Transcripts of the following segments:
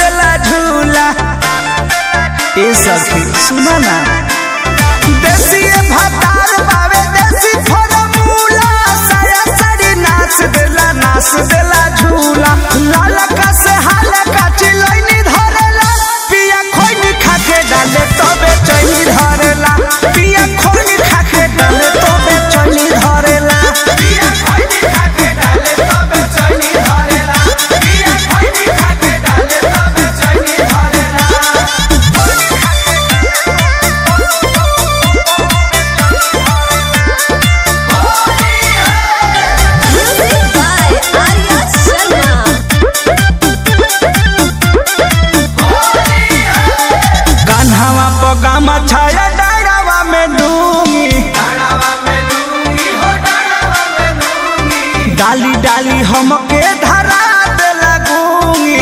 देला झूला ए सखी सुना ना देसी भातार बावे देसी फरमूला साया साड़ी नाच देला नाच देला झूला लाला का से हाला का चिलैनी धरेला पिया खोइनी खाके डाले तबे चैनी धरेला पिया खोइनी खाके डाले तबे चैनी धरेला पिया खोइनी खाके डाले तबे चैनी धरेला पिया खोइनी खाके डाले तबे चैनी धरेला Music by Arya Sharma. कान्हावा पगामा छाया डाड़ावा में डूंगी डाली डाली हमके धरा दे लगूंगी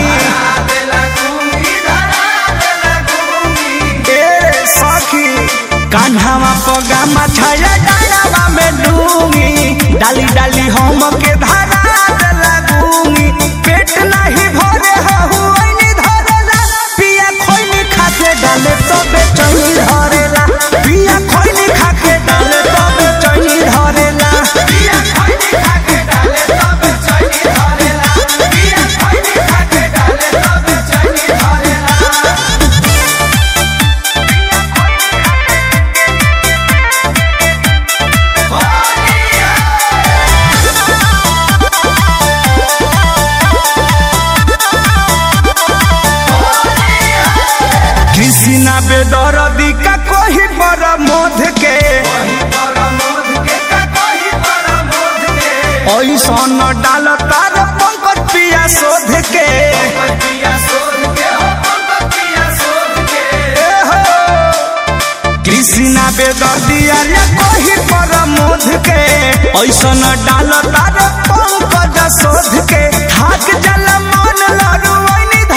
ए सखी कान्हावा पगामा छाया डाड़ावा में डूंगी डाली डाली हमके धरा दे लगूंगी पेट नहीं भरे हहु ऐनी धरेला पिया खोइनी खाके डाले तबे चैनी धरेला पिया खोइनी खाके डाले तबे चैनी धरेला पिया खोइनी खाके डाले तबे चैनी धरेला पिया खोइनी खाके डाले तबे चैनी धरेला कृष्णा बेदरदी का कोही पर मोध के ऐसन डाल तार पंकज पिया शोध के ए हो, कृष्णा बेदर्दी अरे कोही पर मोध के ऐसन डाल तार पंकज शोध के थाक जल मन लड़ू ऐनी